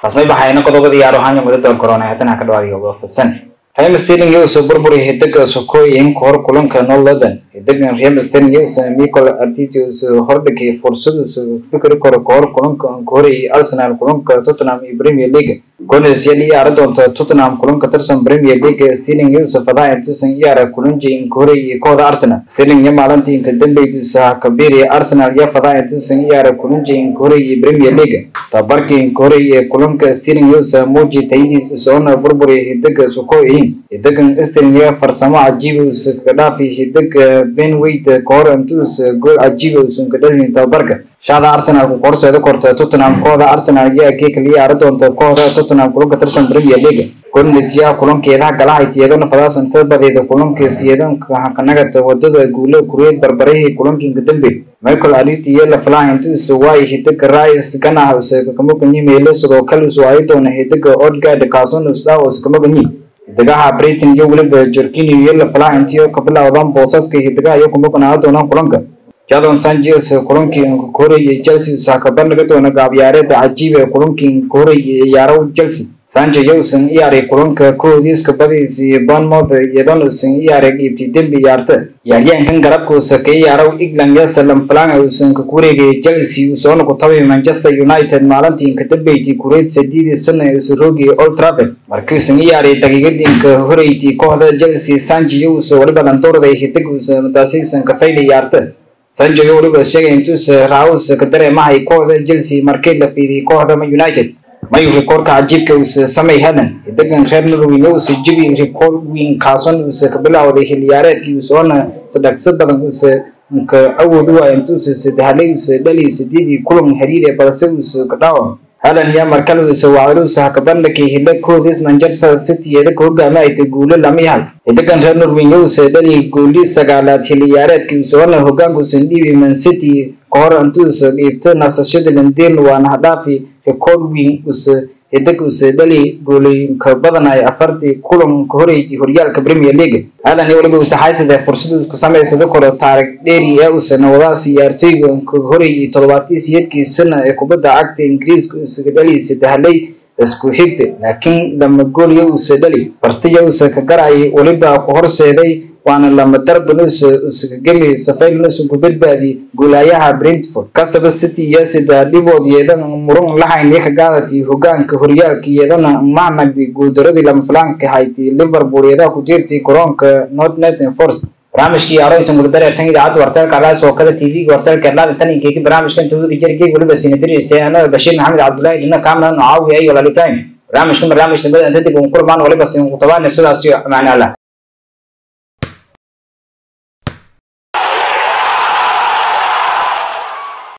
rasmay baxayna qodobada yaaro hanya mudada corona haddana ka dhawaadiyo uga fadsan Real Sterling iyo soo burburi hidaga sokooyin kor kulanka Northern hidagan Real Sterling iyo soo Mikel Arteta soo hordhigay fursad soo fikri karo kor kulanka Kore iyo Arsenal kulanka Tottenham iyo Premier League goolada siyadi yaar doonta Tottenham kulanka tirsan Premier League Sterling iyo soo fadaa intuusan yaar kulanka Kore iyo kooda Arsenal Sterling ya maalintii ka dambeeyay kabiri Arsenal ya fadaa intuusan yaar kulanka Kore iyo Premier League tabarkii Kore iyo kulanka Sterling iyo soo muuji taydiis soo burburi hidaga sokooyin hidagan Sterling farsamo cajiib uu ka dhaafay hidaga Ben White koor intuus gool cajiib uu ka dhalin tabarka shaada Arsenal ku korseeda korta Tottenham kooda Arsenal ayaa ka kaliya ar doonta kooda Tottenham kulanka tirsan Premier League Bundesliga kulankeeda galahay tiyadana fadaasan tabadeeda kulanka siyadan kanagata wadada guulo kureed barbarihii kulankii dambe Michael Arteta iyo la filayo intuu soo waayay hidaga Rice ganaha uu kama ganyi meelo sidoo kale uu ay doona hidaga Odegaard kaasoon uu sdaa uu kama ganyi hidaga Brighton iyo waliba Jorginho iyo la filayo intii ka bilowdaan boosaska hidaga iyo kuma ganaa doona kulanka Jadon Sanchez kulankii Kore iyo Chelsea saka bandhiga doona gaabyaareeda cajiib ee kulankii Kore iyo ciyaaro Chelsea Sanchez yuusan iyaaray kulanka koodiiska badiisi Bournemouth iyadoo uusan iyaaray ibti dembi ciyaarta ciyaaryahankan garabka uu ka ciyaaro England iyo Salam Flan uusan ka kureegay Chelsea uu soo noqotay Manchester United maalintii ka dambeeyay kureed saddeed sano ee Surogi Old Trafford markii uu iyaaray daqiiqadii ka horeeyay kooxda Chelsea Sanchez yuusan waliba dandoorday hidig uu taasiisan ka faylay ciyaarta Sancho waliba sheegay intuusan Raus ka dareemahay kooxda Chelsea markii la fiidiyay kooxda United mayu rikoorka cajiibka uu samay hadan hidagan reer Norway uu si jibi rikoor weyn kaason uu ka bilowday xilliyaareedkii uu soona sadaqsa badan uu ka awood u waayay intuu sadehalay uu dhalay sideedii kulan xiriir ee balse uu ka dhaawam hadan ya markale uu soo wacday uu ka bandhigay hilakoodis Manchester City ee ka hogaamayay guulo lama yahay hidagan reer Norway uu soo dhalay gooli sagaalaad xilliyaareedkii uu soona hogaanku sindhibi Man City kahor intuu soo dhiibtay nasashada London waana hadaafi rikoor weyn uu hidag uu dhali goolinka badan ay afartii kulan ka horeeyay horyaalka Premier League hadan iyo waliba uu saxaysada fursad uu ku sameeyay koro taariikh dheeri ee uu sanawada ciyaartoyga ka horeeyay 78kii sano ee kubadda cagta Ingiriiska uu dhali sadehlay isku xigtay laakiin lama gool uu dhali bartiya uu ka garay waliba ku horseeday waana lama darban uu gami safayl uu ku badbaadi goolayaha Brentford kastaba City iyo sida dhibood yeedan murun lahayn ka gaadati hogaanka horyaalka yeedana maamadi guuldaradii lama filaanka hayti Liverpool iyada ku jirtay garoonka Nottingham Forest barnaamijkii arooysan gudbare tan idaacadda wartaalka calaas oo kale tv wartaalka laada tan inkeyga barnaamijkan tuugi jirgay waliba sinadirisay anada bashiir maxamed cabdullaahi dhina kaamna nocaawiya iyo walaal ibrahim barnaamijkan barnaamij nabada inta dib uun kulmaan waliba sin ku tabaana sidaas iyo amaana allah